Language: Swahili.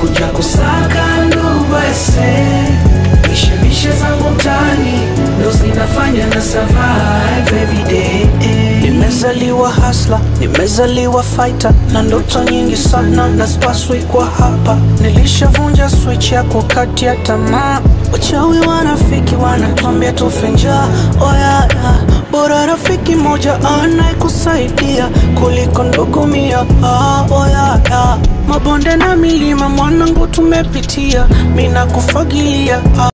nimekuja kusaka ndugu ese mishemishe zangu mtaani ndo zinafanya na survive every day nimezaliwa hasla nimezaliwa fighter na ndoto nyingi sana na spaswi kwa hapa nilishavunja switch ya kukatia tamaa wachawi wanafiki wanatuambia tufe njaa oyaya bora rafiki moja anayekusaidia kuliko ndugu mia ah, oyaya mabonde na milima mwanangu tumepitia mina kufagilia ah.